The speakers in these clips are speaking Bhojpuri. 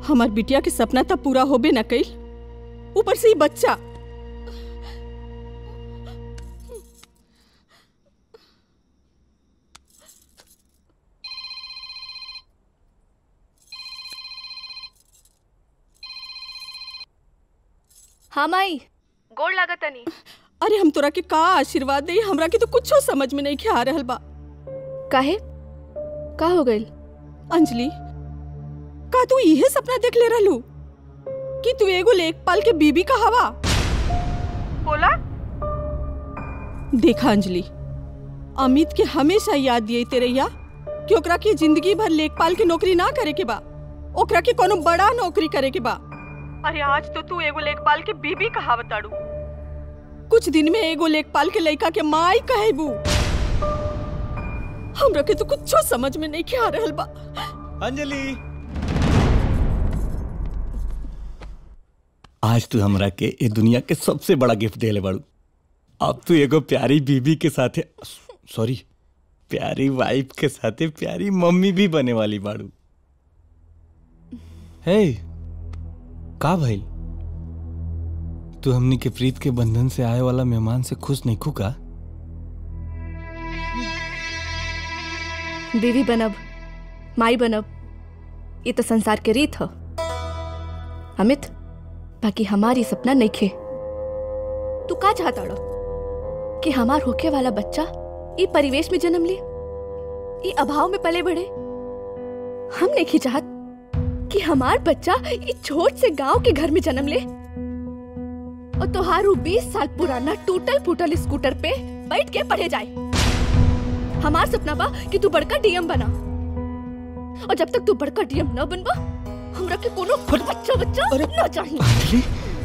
हमार बिटिया के सपना तब पूरा होबे न कइल ऊपर से ही बच्चा हाँ माई गोड़ लागत तनी अरे हम तोरा के का आशीर्वाद दे हमरा के तो कुछो समझ में नहीं खे आ रहल बा काहे का हो गइल अंजलि का तू इहे सपना देख ले रहलू कि तू एगो लेखपाल के बीबी का हवा बोला देखा अंजलि अमित के हमेशा याद दिए तेरैया कि ओकरा के जिंदगी भर लेखपाल के नौकरी ना करे के बा ओकरा के कोनो बड़ा नौकरी करे के बा अरे आज तो तू एगो लेखपाल के बीबी कहावताड़ू कुछ दिन में एगो लेखपाल के लड़का के माई कहेबू हमरा के तो कुछो समझ में नहीं आ रहल बा अंजलि आज तू हमरा के ए दुनिया के सबसे बड़ा गिफ्ट देले बाड़ू अब तू एगो प्यारी बीबी के साथे सॉरी प्यारी वाइफ के साथे प्यारी मम्मी भी बने वाली बाड़ू हे का भइल तू हमनी के प्रीत के बंधन से आए वाला मेहमान से खुश नहीं खू का बीवी बनब माई बनब ये तो संसार के रीत ह अमित बाकी हमारी सपना नहीं खे तू का चाहता रो कि हमार होके वाला बच्चा ई परिवेश में जन्म ले ई अभाव में पले बढ़े हम नहीं चाहत कि हमार बच्चा ई छोट से गांव के घर में जन्म ले और तोहारू बीस साल पुराना टूटल फूटल स्कूटर पे बैठ के पढ़े जाए हमार सपना बा कि तू बड़का डीएम बना और जब तक तू बड़का डीएम न बनबा हमरा के कोनो बच्चा बच्चा न चाहिए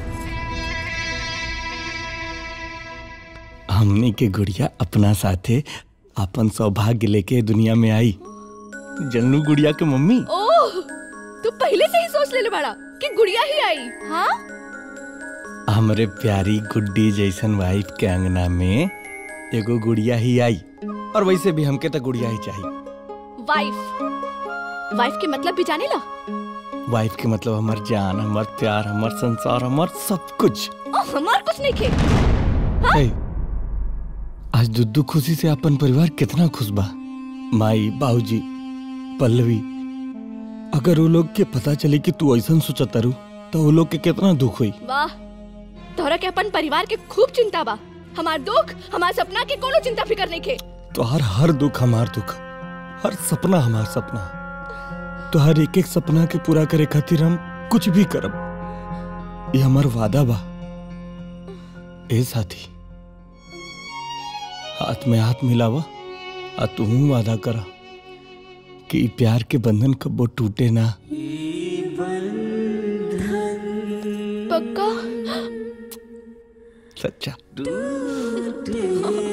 हमनी के गुड़िया अपना साथे अपन सौभाग्य लेके दुनिया में आई जनू गुड़िया के मम्मी ओह तू पहले से ही सोच लेले बड़ा कि गुड़िया ही आई हाँ हमरे प्यारी गुड्डी जैसन वाइफ के अंगना में एगो गुड़िया ही आई और वैसे भी हमके तो गुड़िया ही चाहिए वाइफ वाइफ के मतलब भी जाने ला वाइफ के मतलब हमार जान हमार प्यार हमार संसार हमार सब कुछ ओ, हमार कुछ नहीं खे हे, आज दुद्दू खुशी से अपन परिवार कितना खुश बा माई बाबूजी पल्लवी अगर वो लोग के पता चले कि तू ऐसा सोचता रू तो वो लोग के कितना दुख हुई वाह तोहरा के अपन परिवार के खूब चिंता बा हमार दुख हमार सपना के कोनो चिंता फिकर नहीं खे तो हर हर दुख हमार दुख हर सपना हमार सपना तो हर एक एक सपना के पूरा करे खातिर हम कुछ भी करब ये हमार वादा बा ए साथी हाथ में हाथ मिलावा आ तू वादा करा कि ई प्यार के बंधन कबो टूटे ना पक्का सच्चा हाँ।